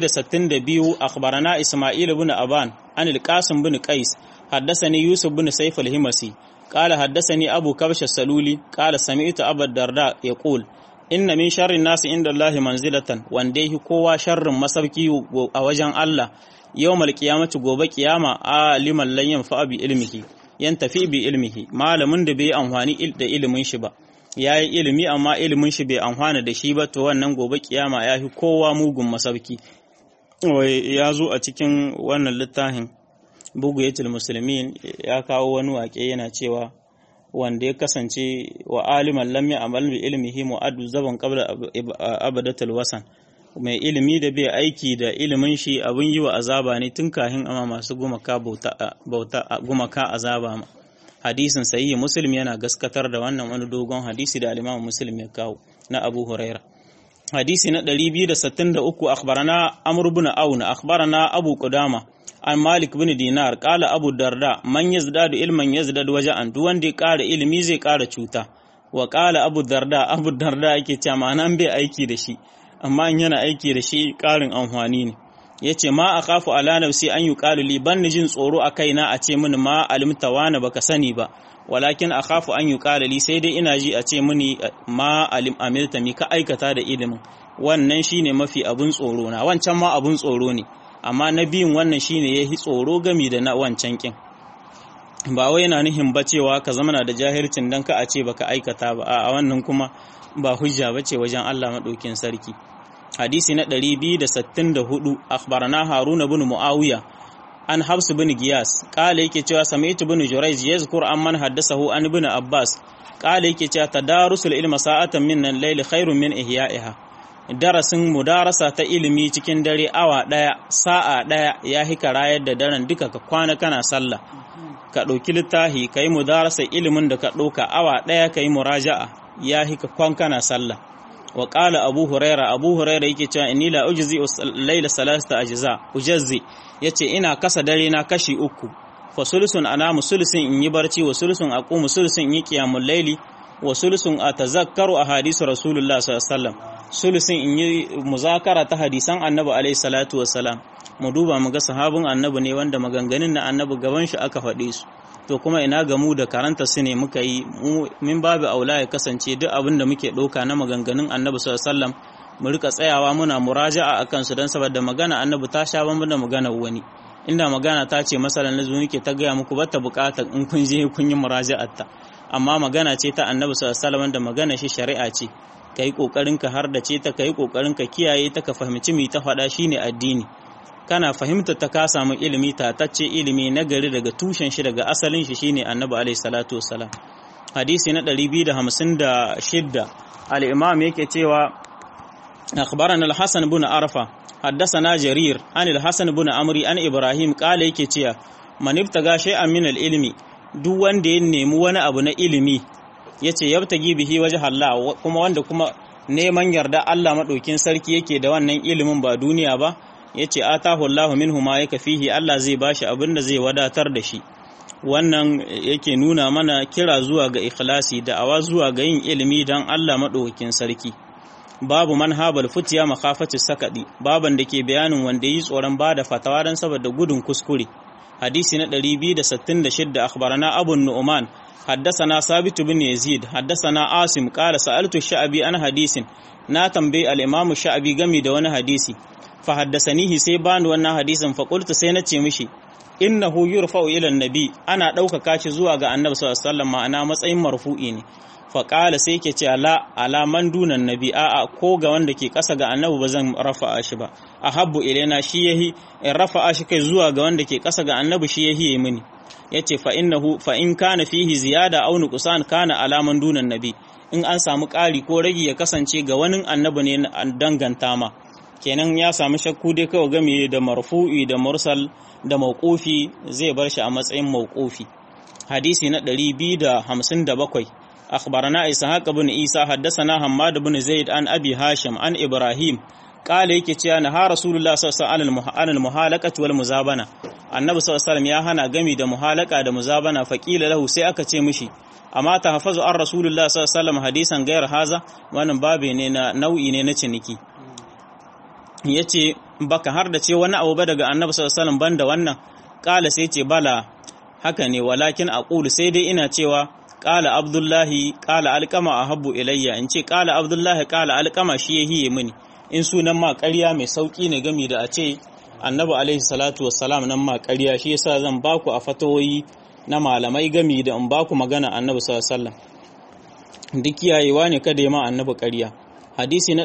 262 akhbarana Isma'il ibn Aban an al-Qasim ibn Qais حدثني يوسف بن سيف الهمسي قال حدثني أبو كبش السلولي قال سمعت أبا الدرداء يقول إن من شر الناس عند الله منزلة وانديه كوا شر مسبكي أوجن الله yawmal qiyamati gobe kiyama aliman lan yanfa bi ilmihi yan tafi bi ilmihi malamin da bai amfani da ilimin shi ba yayi ilimi amma ilimin shi bai amfana da shi ba to wannan gobe kiyama ya fi kowa mugun masauki ya zo a cikin wannan littafin bugu yatul muslimin ya kawo wani waƙe yana cewa wanda ya kasance wa aliman lam ya'mal bi ilmihi mu'addu zaban qabla abadatul wasan mai ilimi da bai aiki da ilimin shi abin yi wa azaba ne tun kahin ama masu gumaka bauta gumaka azaba ma hadisin sahihi muslim yana gaskatar da wannan wani dogon hadisi da al-imam muslim ya kawo na abu huraira hadisi na 263 akhbarana amr ibn aun akhbarana abu qudama an malik bin dinar kala abu darda man yazdadu ilman yazdadu waja'an duk wanda ya ƙara ilimi zai ƙara cuta wa kala abu darda abu darda yake cewa ma'anan bai aiki da shi amma in yana aiki da shi ƙarin amfani ne yace ma akhafu ala nafsi an yuqalu li ban jin tsoro a kaina a ce mini ma alimta wani baka sani ba walakin akhafu an yuqalu li sai dai ina ji a ce mini ma alim amilta mi ka aikata da ilimin wannan shine mafi abun tsoro na wancan ma abun tsoro ne amma na biyun wannan shine ya yi tsoro gami da na wancan kin ba wai yana nihin ba cewa ka zama na da jahilcin dan ka a ce baka aikata ba a wannan kuma ba hujja ba ce wajen Allah maɗaukin sarki hadisi na 264 akhbarana haruna bin muawiya an habs bin giyas kala yake cewa samaitu bin jurayj yazkur amman haddasahu an bin abbas kala yake cewa tadarusul ilma sa'atan min al-layl khairun min ihya'iha darasin mudarasa ta ilimi cikin dare awa ɗaya sa'a ɗaya ya hika rayar da daren duka ka kwana kana sallah ka ɗauki littafi ka yi mudarasa ilimin da ka ɗauka awa ɗaya ka yi muraja'a ya hika kwan kana sallah wa ƙala abu huraira abu huraira yake cewa inni la ujzi laila salasta ajza ujazzi yace ina kasa dare na kashi uku fa sulusun anamu sulusun in yi barci wa sulusun aqumu sulusun in yi qiyamul laili wa sulusun atazakkaru ahadisu rasulullah sallallahu alaihi wasallam sulusin in yi muzakara ta hadisan annabi alaihi salatu wassalam mu duba mu ga sahabin annabi ne wanda maganganun na annabi gaban shi aka faɗe su to kuma ina ga mu da karanta su ne muka yi min babu aula ya kasance duk abin da muke ɗauka na maganganun annabi sallallahu alaihi wasallam mu rika tsayawa muna muraja'a akan su dan saboda magana annabi ta sha bamban da magana wani inda magana ta ce masalan nazo nake ta gaya muku bata bukatar in kun je kun yi muraja'ar ta amma magana ce ta annabi sallallahu alaihi wasallam da magana shi shari'a ce ka yi ƙoƙarin ka har da ce ta ka yi ƙoƙarin ka kiyaye ta ka fahimci mai ta faɗa shine addini kana fahimta ta ka samu ilimi tatacce ilimi na gari daga tushen shi daga asalin shi shine annabi alaihi salatu wassalam hadisi na 256 al-imam yake cewa akhbarana al-hasan ibn arfa حدثنا جرير عن الحسن بن عمرو عن ابراهيم قال yake cewa man ibtaga shay'an min al-ilmi duk wanda ya nemi wani abu na ilimi ya ce yabtagi bihi waje Allah kuma wanda kuma neman yarda Allah maɗaukin sarki yake da wannan ilimin ba duniya ba ya ce atahu Allah minhu ma yaka fihi Allah zai bashi abin da zai wadatar da shi wannan yake nuna mana kira zuwa ga ikhlasi da awa zuwa ga yin ilimi don Allah maɗaukin sarki babu manhabal futiya makafatu sakadi baban da ke bayanin wanda yi tsoron bada fatawa don saboda gudun kuskure hadisi na 266 akhbarana abu nu'man حدثنا ثابت بن يزيد حدثنا عاصم قال سألت الشعبي عن حديث na tambayi al-Imam Sha'abi game da wani hadisi fa haddasanihi sai bani wannan hadisin fa qultu sai na ce mishi innahu yurfa'u ila nabi ana ɗaukaka shi zuwa ga Annabi sallallahu alaihi wasallam ma'ana matsayin marfu'i ne fa qala sai yake ce ala ala man dunan nabi a'a ko ga wanda ke ƙasa ga Annabi ba zan rafa'a shi ba ahabbu ilaina shi yahi in rafa'a shi kai zuwa ga wanda ke ƙasa ga Annabi shi yahi mini yace fa innahu fa in kana fihi ziyada aw nuqsan kana alaman dunan nabi in an samu ƙari ko ragi ya kasance ga wani annabi ne danganta ma kenan ya samu shakku dai kawai game da marfu'i da mursal da mauqufi zai bar shi a matsayin mauqufi hadisi na 257 akhbarana ishaq ibn isa haddathana hammad ibn zaid an abi hashim an ibrahim kala yake cewa na ha rasulullah sallallahu alaihi muhalaqati wal muzabana annabi sallallahu alaihi ya hana gami da muhalaka da muzabana faqila lahu sai aka ce mishi amma ta hafazu an rasulullah sallallahu alaihi hadisan gayar haza wannan babe ne na nau'i ne na ciniki yace baka har da ce wani abu ba daga annabi sallallahu alaihi banda wannan kala sai ce bala haka ne walakin aqulu sai dai ina cewa kala abdullahi kala alqama ahabbu ilayya in ce kala abdullahi kala alqama shi yahiye mini in sunan ma ƙarya mai sauƙi ne gami da a ce annabi alaihi salatu wassalam nan ma ƙarya shi yasa zan baku a fatawoyi na malamai gami da in baku magana annabi sallallahu alaihi wasallam duk kiyayewa ne kada ya ma annabi ƙarya hadisi na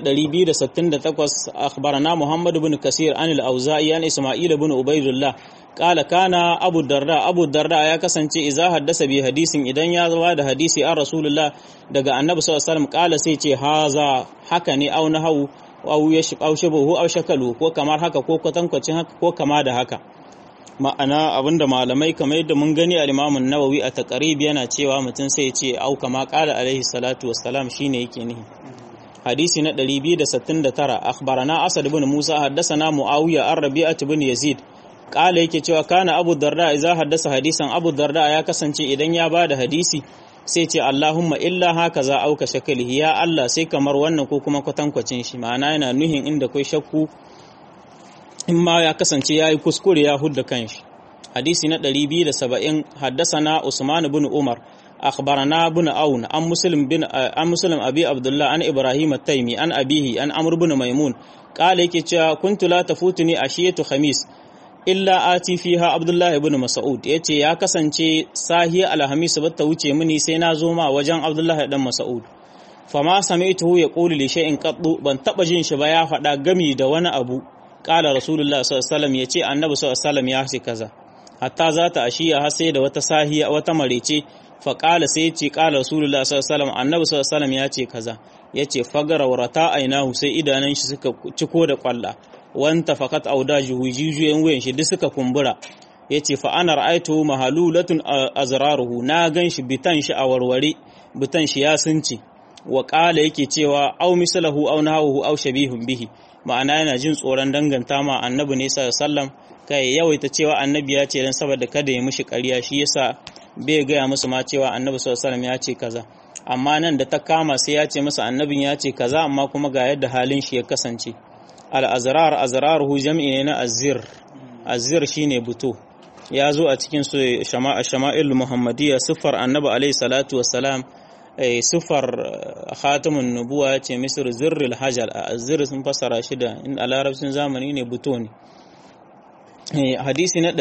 268 akhbarana muhammad ibn kasir an al-auza'i an isma'il ibn ubaydullah qala kana abu darda abu darda ya kasance idza haddasa bi hadisin idan ya zama da hadisi an rasulullah daga annabi sallallahu alaihi wasallam qala sai ce haza haka ne au nahu au yashi au shabahu au shakalu ko kamar haka ko kwatankwacin haka ko kama da haka ma'ana abinda malamai kamar yadda mun gani al-Imam an-Nawawi a taqrib yana cewa mutum sai ya ce au kama qala alaihi salatu wassalam shine yake nihi hadisi na 269 akhbarana Asad ibn Musa haddathana Muawiya ar-Rabi'ah ibn Yazid qala yake cewa kana Abu Darda idza haddasa hadisan Abu Darda ya kasance idan ya bada hadisi sai ce Allahumma illa haka za auka shakalihi ya Allah sai kamar wannan ko kuma kwatankwacin shi ma'ana yana nuhin inda kai shakku in ma ya kasance ya yi kuskure ya hudda kanshi hadisi na 270 haddasana Usman bin Umar akhbarana bin Aun an Muslim bin an Muslim Abi Abdullah an Ibrahim at-Taymi an abihi an Amr bin Maimun qala yake cewa kuntu la tafutuni ashiyatu khamis illa ati fiha Abdullah ibn Mas'ud yace ya kasance sahiya alhamis ba ta wuce mini sai na zo ma wajen Abdullah dan Mas'ud fama sami'tuhu yaqulu li shay'in qaddu ban taba jin shi ba ya faɗa gami da wani abu kala rasulullah sallallahu alaihi ya ce annabi sallallahu ya ce kaza hatta za ta ashiya har sai da wata sahiya wata marece fa kala sai ya ce kala rasulullah sallallahu annabi sallallahu ya ce kaza ya ce fagara warata ainahu sai idanun shi suka ciko da kwalla wanta fakat audajuhu jijiyoyin wuyan shi duk suka kumbura ya ce fa ana ra'aitu mahalulatun azraruhu na gan shi bitan shi a warware bitan shi ya sunce wa kala yake cewa au misalahu au nahawu au shabihun bihi ma'ana yana jin tsoron danganta ma annabi ne sallam kai yawaita cewa annabi ya ce dan saboda kada ya mishi ƙarya shi yasa bai gaya musu ma cewa annabi sallam ya ce kaza amma nan da ta kama sai ya ce masa annabin ya ce kaza amma kuma ga yadda halin shi ya kasance al azrar azraruhu jam'i ne na azir azir shine buto ya zo a cikin su shama'il muhammadiyya siffar annabi alaihi salatu wassalam siffar khatamun nubuwa ya ce misir zirril hajar a zir sun fasara shi da in a larabcin zamani ne buto ne hadisi na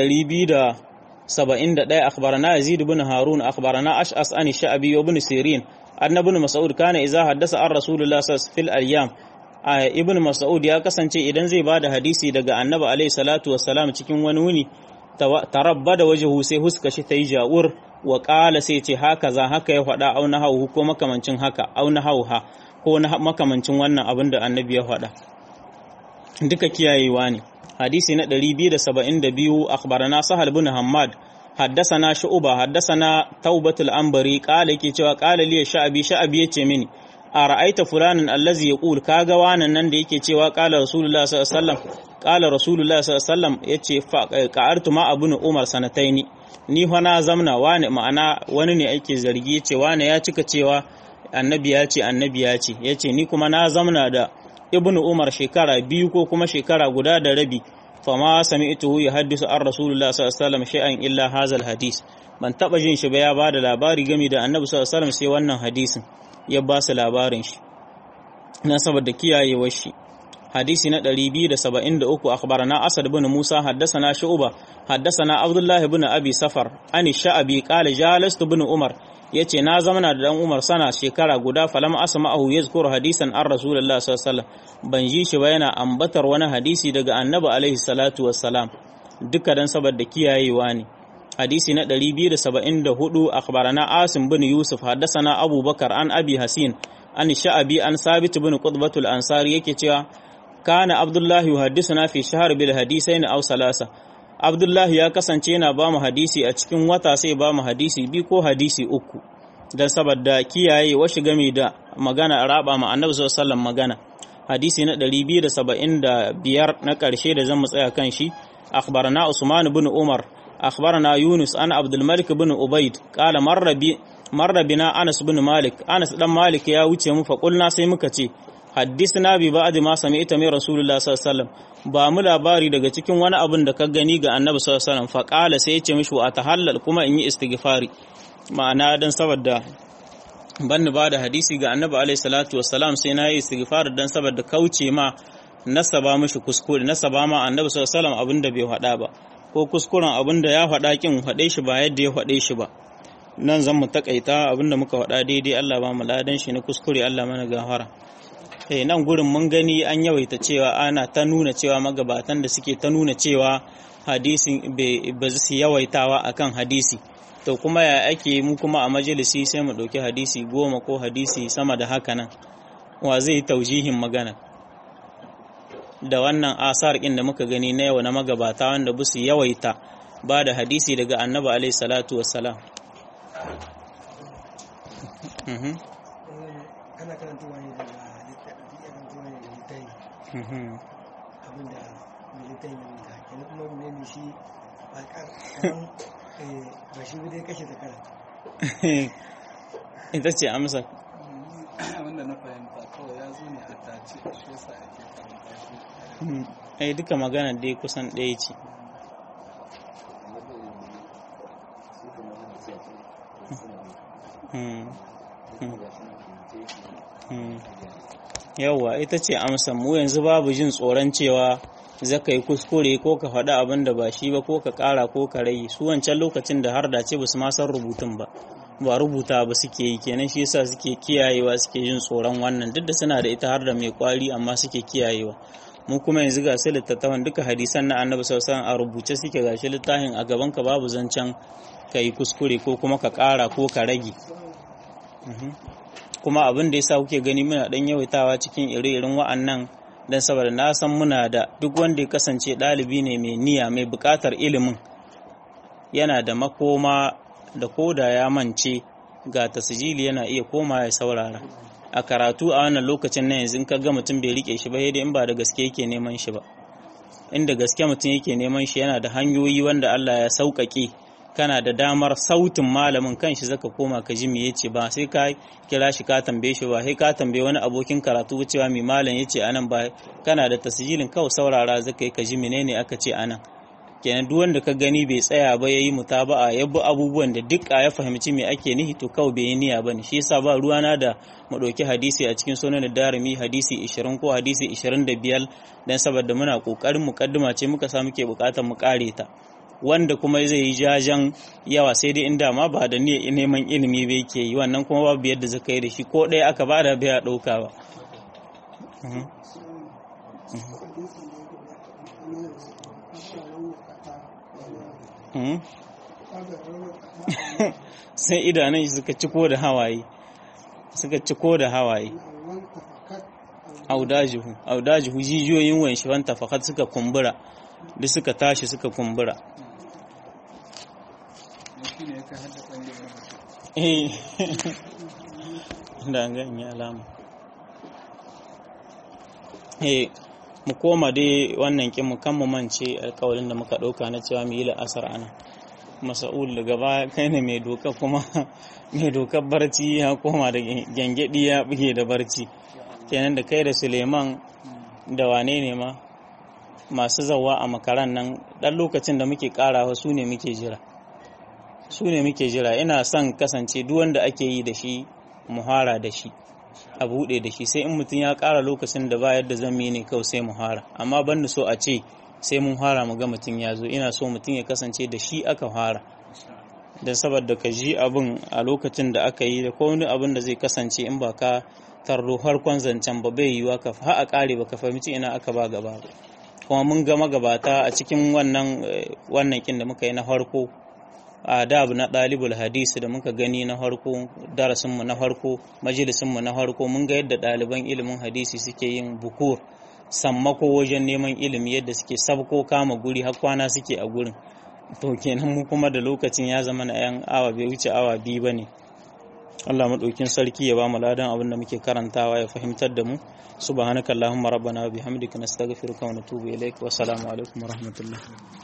271 akhbarana yazid ibn harun akhbarana ash'as an sha'bi ibn sirin annabi mas'ud kana idza haddasa an rasulullah sallallahu fil ayyam ibn mas'ud ya kasance idan zai bada hadisi daga annabi alaihi salatu wassalam cikin wani wuni tarabbada wajhu sai huska shi tayi jawur wa ƙala sai ce haka za haka ya faɗa au na hauhu ko makamancin haka au na hauha ko na makamancin wannan abin da annabi ya faɗa duka kiyayewa ne hadisi na 272 akhbarana sahal bin hammad haddasana shu'ba haddasana taubatul anbari qala yake cewa qala li sha'bi sha'bi yace mini a ra'aita fulanin allazi yaqul kaga wanan nan da yake cewa qala rasulullah sallallahu alaihi wasallam qala rasulullah sallallahu alaihi wasallam yace fa qa'artu ma abun umar sanataini ni fa na zamna wani ma'ana wani ne ake zargi yace wani ya cika cewa annabi ya ce annabi ya ce yace ni kuma na zamna da ibnu umar shekara biyu ko kuma shekara guda da rabi fama sami'tuhu yuhaddisu an rasulullah sallallahu alaihi wasallam shay'an illa hazal hadis ban taba jin shi ba ya bada labari game da annabi sallallahu alaihi wasallam sai wannan hadisin ya ba su labarin shi na saboda kiyayewar shi hadisi na 273 akhbarana asad ibn musa haddathana shu'ba haddathana abdullah ibn abi safar ani sha'abi qala jalastu ibn umar yace na zamana da dan umar sana shekara guda falam asma'ahu yazkur hadisan an rasulullah sallallahu alaihi wasallam ban ji shi ba yana ambatar wani hadisi daga annabi alaihi salatu wassalam duka dan saboda kiyayewa ne hadisi na 274 akhbarana asim bin yusuf haddathana abubakar an abi hasin an sha'abi an sabit bin qutbatul ansari yake cewa kana abdullahi yuhaddisuna fi shahr bil hadisain aw salasa abdullahi ya kasance yana ba mu hadisi a cikin wata sai ba mu hadisi bi ko hadisi uku dan saboda kiyaye washi game da magana raba ma annabi sallallahu alaihi magana hadisi na 275 na karshe da zan mu tsaya kan shi akhbarana usman bin umar أخبرنا يونس أنا عبد الملك بن أبيد قال مر بي مر بنا أنس بن مالك أنس بن مالك يا وجه mu فقلنا sai muka ce haddisna bi ba'd ma sami'ta min rasulullah sallallahu alaihi wasallam ba mu labari daga cikin wani abin da ka gani ga annabi sallallahu alaihi wasallam fa qala sai ya ce mishi wa tahallal kuma in yi istighfari ma'ana dan saboda ban ba da hadisi ga annabi alaihi salatu wassalam sai na yi istighfar dan saboda kauce ma nasaba mishi kuskure nasaba ma annabi sallallahu alaihi wasallam abinda bai faɗa ba ko kuskuren abinda ya faɗa kin faɗe shi ba yadda ya faɗe shi ba nan zan mu takaita abinda muka faɗa daidai Allah ba mu ladan shi na kuskure Allah mana gafara eh nan gurin mun gani an yawaita cewa ana ta nuna cewa magabatan da suke ta nuna cewa hadisin ba su yawaitawa akan hadisi to kuma ya ake mu kuma a majalisi sai mu ɗauki hadisi goma ko hadisi sama da haka nan wa zai yi taujihin magana da wannan asar ɗin da muka gani na yau na magabata wanda ba su yawaita ba da hadisi daga annabi alaihi salatu wassalam ana karantawa ne daga karantawa ne da littafi abinda mai littafi ne muka kenan kuma ne ne shi ba kaman ba shi dai kashe zakara ita ce amsa abinda na fahimta kawai ya zo ne a tace shi yasa ake karanta shi ai duka magana dai kusan ɗaya ce yawwa ita ce amsa mu yanzu babu jin tsoron cewa zaka yi kuskure ko ka faɗi abin da ba shi ba ko ka ƙara ko ka rage su wancan lokacin da har da ce ba su ma san rubutun ba ba rubuta ba suke yi kenan shi yasa suke kiyayewa suke jin tsoron wannan duk da suna da ita har da mai kwari amma suke kiyayewa mu kuma yanzu ga su littattafan duka hadisan na annabi sallallahu a rubuce suke gashi littafin a gaban ka babu zancen ka yi kuskure ko kuma ka ƙara ko ka rage kuma abin da yasa kuke gani muna dan yawaitawa cikin ire-iren wa'annan dan saboda na san muna da duk wanda ya kasance ɗalibi ne mai niyya mai buƙatar ilimin yana da makoma da koda ya mance ga tasijili yana iya koma ya saurara a karatu a wannan lokacin na yanzu in ka ga mutum bai rike shi ba sai in ba da gaske yake neman shi ba inda gaske mutum yake neman shi yana da hanyoyi wanda Allah ya sauƙaƙe kana da damar sautin malamin kanshi zaka koma ka ji me yace ba sai ka kira shi ka tambaye shi ba sai ka tambaye wani abokin karatu cewa me malam yace anan ba kana da tasjilin kawai saurara zaka yi ka ji menene aka ce anan kenan duk wanda ka gani bai tsaya ba yayi mutaba'a ya bi abubuwan da duk ya fahimci me ake nihi to kawai bai yi niyya bane shi yasa ba ruwana da mu ɗauki hadisi a cikin sunan darimi hadisi 20 ko hadisi 25 dan saboda muna kokarin mukaddima ce muka sa muke bukatar mu kare ta wanda kuma zai yi jajan yawa sai dai inda ma ba da niyyar neman ilimi bai ke yi wannan kuma babu yadda zaka yi da shi ko ɗaya aka bada bai ɗauka ba sai idanun shi suka ciko da hawaye suka ciko da hawaye audajihu audajihu jijiyoyin wanshi wanta fakat suka kumbura duk suka tashi suka kumbura eh da gan ya alama eh mu koma dai wannan kin mu kan mu mance alƙawarin da muka ɗauka na cewa mu yi la'asar ana masa'ul daga baya kai ne mai doka kuma mai dokar barci ya koma da gyangyaɗi ya buge da barci kenan da kai da suleiman da wane ne ma masu zawa a makaran nan ɗan lokacin da muke ƙarawa su ne muke jira su ne muke jira ina son kasance duk wanda ake yi da shi muhara da shi a buɗe da shi sai in mutum ya ƙara lokacin da ba yadda zan yi ne kawai sai muhara amma ban so a ce sai mun fara mu ga mutum ya zo ina so mutum ya kasance da shi aka fara don saboda ka ji abin a lokacin da aka yi da wani abin da zai kasance in ba ka tarro harkon zancen ba bai yiwa ka ha a kare ba ka fahimci ina aka ba gaba ba kuma mun ga magabata a cikin wannan wannan kin da muka yi na farko adab na ɗalibul hadisi da muka gani na farko darasinmu na farko majalisinmu na farko mun ga yadda ɗaliban ilimin hadisi suke yin bukur sammako wajen neman ilimi yadda suke sabko kama guri har kwana suke a gurin to kenan mu kuma da lokacin ya zama na yan awa bai wuce awa biyu bane Allah madaukin sarki ya ba mu ladan abin da muke karantawa ya fahimtar da mu subhanakallahumma rabbana wa bihamdika nastaghfiruka wa natubu ilaik wa assalamu alaikum wa rahmatullah